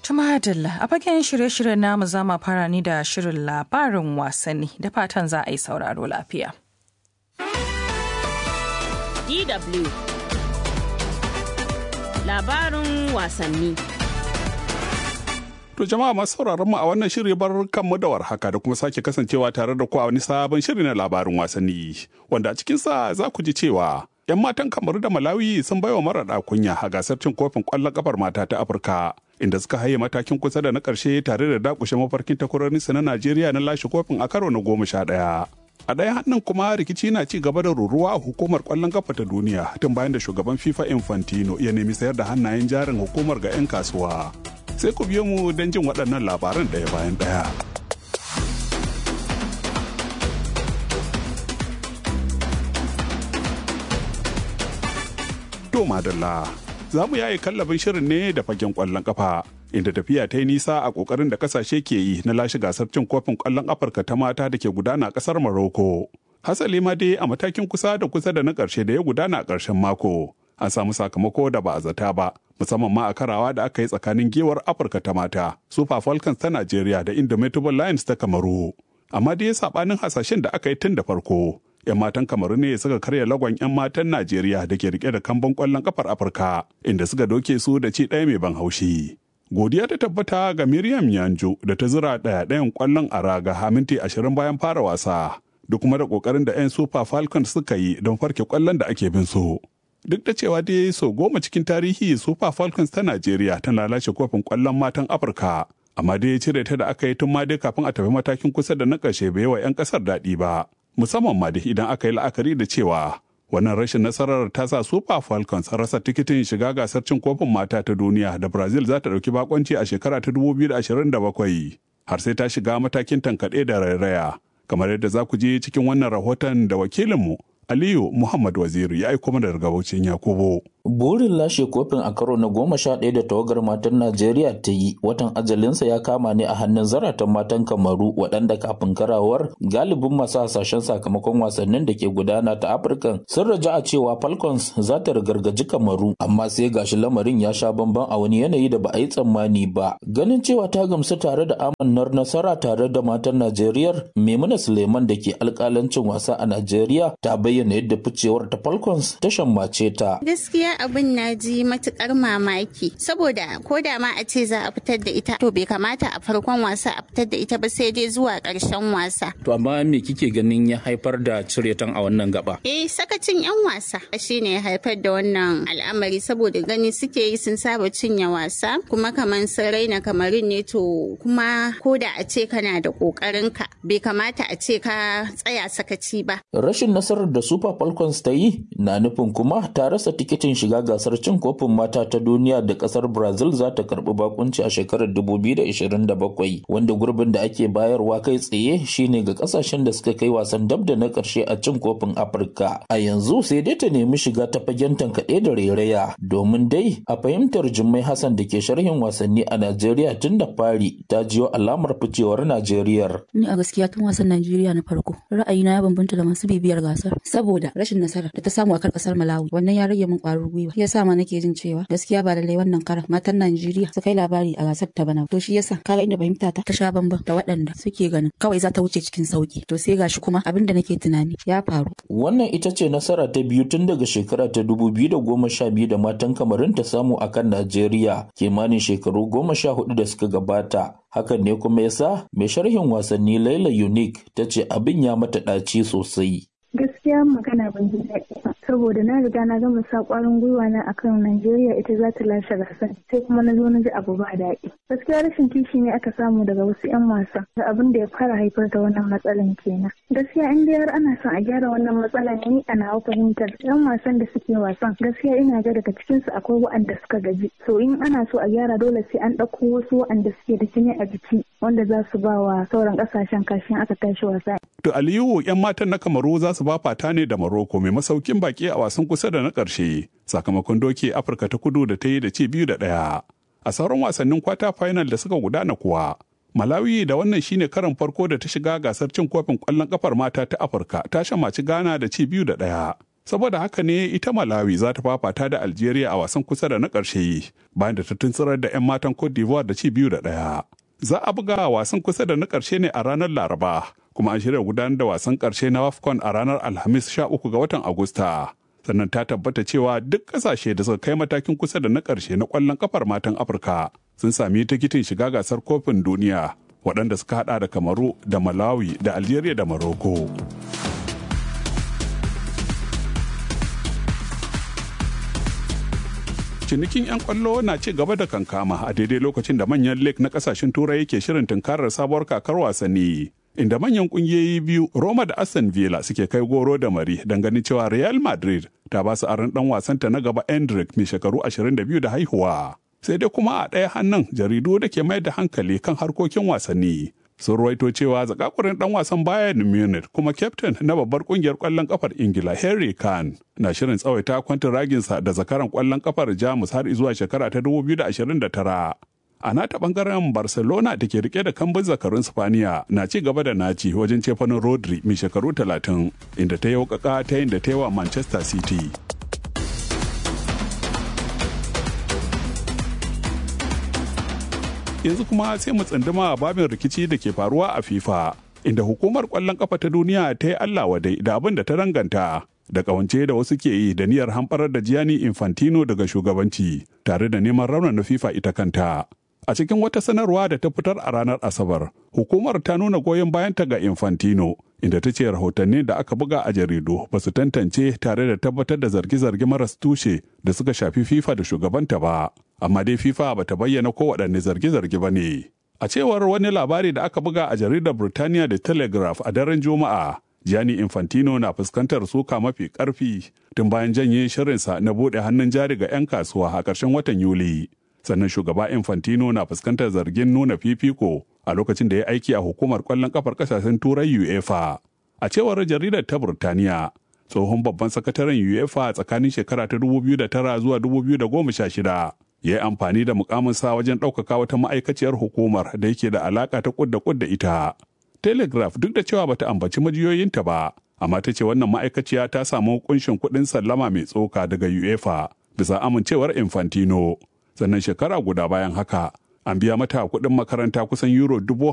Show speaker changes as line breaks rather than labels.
Tumadalla a fagen shirye-shiryen namu za mu fara ni da shirin labarin wasanni da fatan za a yi sauraro lafiya.
DW Labarin wasanni
To jama'a masu sauraron mu a wannan shiri bar kanmu da warhaka da kuma sake kasancewa tare da ku a wani sabon shiri na labarin wasanni wanda a cikinsa za ku ji cewa 'yan matan kamaru da malawi sun baiwa maraɗa kunya a gasar cin kofin ƙwallon ƙafar mata ta afirka inda suka haye matakin kusa da na ƙarshe tare da dakushe mafarkin takwarorinsu na najeriya na lashe kofin a karo na goma sha ɗaya a ɗaya hannun kuma rikici na ci gaba da ruruwa a hukumar ƙwallon ƙafa ta duniya tun bayan da shugaban fifa infantino ya nemi sayar da hannayen jarin hukumar ga 'yan kasuwa sai ku biyo mu don jin waɗannan labaran ɗaya bayan ɗaya. To madalla, za mu yaye kallabin shirin ne da fagen ƙwallon ƙafa. Inda tafiya ta yi nisa a ƙoƙarin da ƙasashe ke yi na lashe gasar cin kofin ƙwallon Afirka ta mata da ke gudana a ƙasar Maroko. Hasali ma dai a matakin kusa da kusa da na ƙarshe da ya gudana a ƙarshen mako. An samu sakamako da ba a zata ba, musamman ma a karawa da aka yi tsakanin gewar Afirka ta mata, Super Falcons ta Najeriya da Indomitable Lions ta Kamaru. Amma dai saɓanin hasashen da aka yi tun da farko, 'yan matan kamaru ne suka karya lagon 'yan matan najeriya da ke rike da kamban kwallon kafar afirka inda suka doke su da ci ɗaya mai ban haushi godiya ta tabbata ga miriam yanjo da ta zura ɗaya ɗayan kwallon a raga minti ashirin bayan fara wasa duk kuma da ƙoƙarin da 'yan super falcons suka yi don farke kwallon da ake bin su duk da cewa dai so goma cikin tarihi super falcons ta najeriya ta lalace kofin kwallon matan afirka amma dai cire ta da aka yi tun ma dai kafin a tafi matakin kusa da na ƙarshe bai wa 'yan ƙasar daɗi ba musamman ma da idan aka yi la'akari da cewa wannan rashin nasarar ta sa super falcons rasa tikitin shiga gasar cin kofin mata ta duniya da brazil za ta ɗauki bakonci a shekara ta 2027 har sai ta shiga matakin tankaɗe da rairaya kamar yadda za ku je cikin wannan rahoton da wakilinmu aliyu muhammad waziri ya aiko mana daga baucin yakubu
Burin lashe kofin a karo na goma sha ɗaya da tawagar matan Najeriya ta yi watan ajalinsa ya kama ne a hannun zaratan matan Kamaru waɗanda kafin karawar galibin masu hasashen sakamakon wasannin da ke gudana ta Afirka sun raja a cewa Falcons za ta rigargaji Kamaru amma sai gashi lamarin ya sha bamban a wani yanayi da ba a yi tsammani ba. Ganin cewa ta gamsu tare da amannar nasara tare da matan Najeriya Maimuna Suleiman da ke alƙalancin wasa a Najeriya ta bayyana yadda ficewar ta Falcons ta shammace ta.
Gaskiya abin na ji matukar mamaki saboda ko da ma a ce za a fitar da ita to bai kamata a farkon wasa a fitar da ita ba sai dai zuwa ƙarshen wasa.
To amma me kike ganin ya haifar da ciretan a wannan gaba?
Eh sakacin 'yan wasa shine ya haifar da wannan al'amari saboda gani suke yi sun saba cinye wasa kuma kamar sun raina kamarin ne to kuma ko da a ce kana da ƙoƙarin ka bai kamata a ce ka tsaya sakaci ba.
Rashin nasarar da Super Falcons ta yi na nufin kuma ta rasa tikitin shiga gasar cin kofin mata ta duniya da kasar brazil za ta karbi bakunci a shekarar 2027 wanda gurbin da ake bayarwa kai tsaye shine ga kasashen da suka kai wasan dab da na karshe a cin kofin afirka a yanzu sai dai ta nemi shiga ta fagen tankaɗe da rairaya domin dai a fahimtar jummai hassan da ke sharhin wasanni a najeriya tun da fari ta jiyo alamar ficewar najeriya
ni a gaskiya tun wasan najeriya na farko ra'ayina ya bambanta da masu bibiyar gasar saboda rashin nasara da ta samu a kan kasar malawi wannan ya rage min ƙwarin gwiwa shi yasa ma nake jin cewa gaskiya ba lallai wannan karan matan Najeriya su kai labari a gasar ta bana to shi yasa kaga inda fahimta ta ta sha bamban da waɗanda suke ganin kawai za ta wuce cikin sauki to sai gashi kuma abin da nake tunani ya faru
wannan ita ce nasara ta biyu tun daga shekara ta dubu biyu da goma sha biyu da matan kamarin ta samu a kan Najeriya kimanin shekaru goma sha hudu da suka gabata hakan ne kuma yasa mai sharhin wasanni Laila Unique ta ce abin ya mata ɗaci sosai
gaskiya magana ban ji daɗi ba saboda na riga na gama sa ƙwarin gwiwa na akan Najeriya ita za ta lashe gasar sai kuma na zo na ji abu ba daɗi gaskiya rashin kishi ne aka samu daga wasu 'yan wasa da abin da ya fara haifar da wannan matsalan kenan gaskiya in dai har ana son a gyara wannan matsalan ni a nawa fahimtar 'yan wasan da suke wasan gaskiya ina ga daga cikin su akwai waɗanda suka gaji so in ana so a gyara dole sai an ɗauko wasu waɗanda suke da jini a jiki wanda za su ba wa sauran ƙasashen kashin aka tashi wasa.
To Aliyu 'yan matan na Kamaru za su ba fata ne da Maroko mai masaukin baki a wasan kusa da na ƙarshe sakamakon doke Afirka ta kudu da ta yi da ci biyu da ɗaya. A sauran wasannin kwata final da suka gudana kuwa, Malawi da wannan shine karan farko da ta shiga gasar cin kofin ƙwallon ƙafar mata ta Afirka ta shamaci Ghana da ci biyu da ɗaya. Saboda haka ne ita Malawi za ta fafata da Algeria a wasan kusa da na ƙarshe bayan da ta tuntsirar da 'yan matan Cote d'Ivoire da ci biyu da ɗaya. Za a buga wasan kusa da na ƙarshe ne a ranar Laraba, kuma an shirya gudanar da wasan ƙarshe na WAFCON a ranar Alhamis 13 ga watan Agusta. Sannan ta tabbata cewa duk ƙasashe da suka kai matakin kusa da na ƙarshe na ƙwallon kafar matan Afirka sun sami tikitin shiga gasar kofin duniya waɗanda suka haɗa da Kamaru da Malawi da Algeria da Morocco. cinikin 'yan kwallo na ci gaba da kankama a daidai lokacin da manyan lake na kasashen turai yake shirin tunkarar sabuwar kakar wasanni inda manyan kungiyoyi biyu roma da aston villa suke kai goro da mari don ganin cewa real madrid ta ba su aron dan wasanta na gaba endrick mai shekaru 22 da haihuwa sai dai kuma a ɗaya hannun jaridu da ke mai da hankali kan harkokin wasanni sun ruwaito cewa zakakurin dan wasan Bayern Munich kuma kyaftin na babbar kungiyar kwallon kafar Ingila Harry Kane na shirin tsawaita kwantin raginsa da zakaran kwallon kafar Jamus har zuwa shekara ta 2029. A nata bangaren Barcelona da ke rike da kambun zakarun Spaniya na ci gaba da naci wajen cefanin Rodri mai shekaru 30 inda ta yi ta yin da ta yi wa Manchester City. yanzu kuma sai mu tsunduma a babin rikici da ke faruwa a FIFA inda hukumar kwallon kafa ta duniya ta yi Allah wadai da abin da ta ranganta da kawance da wasu ke yi da niyyar hamɓarar da Gianni Infantino daga shugabanci tare da neman raunana FIFA ita kanta. A cikin wata sanarwa da ta fitar a ranar Asabar, hukumar ta nuna goyon bayanta ga Infantino, inda ta ce rahotanni da aka buga a jaridu ba su tantance tare da tabbatar da zarge-zarge maras tushe da suka shafi FIFA da shugabanta ba. Amma dai FIFA ba ta bayyana ko waɗanne zarge-zarge ba ne. A cewar wani labari da aka buga a jaridar Burtaniya da Telegraph a daren Juma'a, Gianni Infantino na fuskantar suka mafi ƙarfi tun bayan janye shirinsa na buɗe hannun jari ga 'yan kasuwa a ƙarshen watan Yuli. sannan shugaba infantino na fuskantar zargin nuna fifiko a lokacin da ya aiki a hukumar kwallon kafar kasashen turai uefa a cewar jaridar ta burtaniya tsohon babban sakataren uefa tsakanin shekara ta 2009 zuwa 2016 ya yi amfani da mukaminsa wajen ɗaukaka wata ma'aikaciyar hukumar da yake da alaka ta kudda kudda ita telegraph duk da cewa bata ambaci majiyoyinta ba amma ta ce wannan ma'aikaciya ta samu kunshin kuɗin sallama mai tsoka daga uefa bisa amincewar infantino sannan shekara guda bayan haka an biya mata kuɗin makaranta kusan euro dubu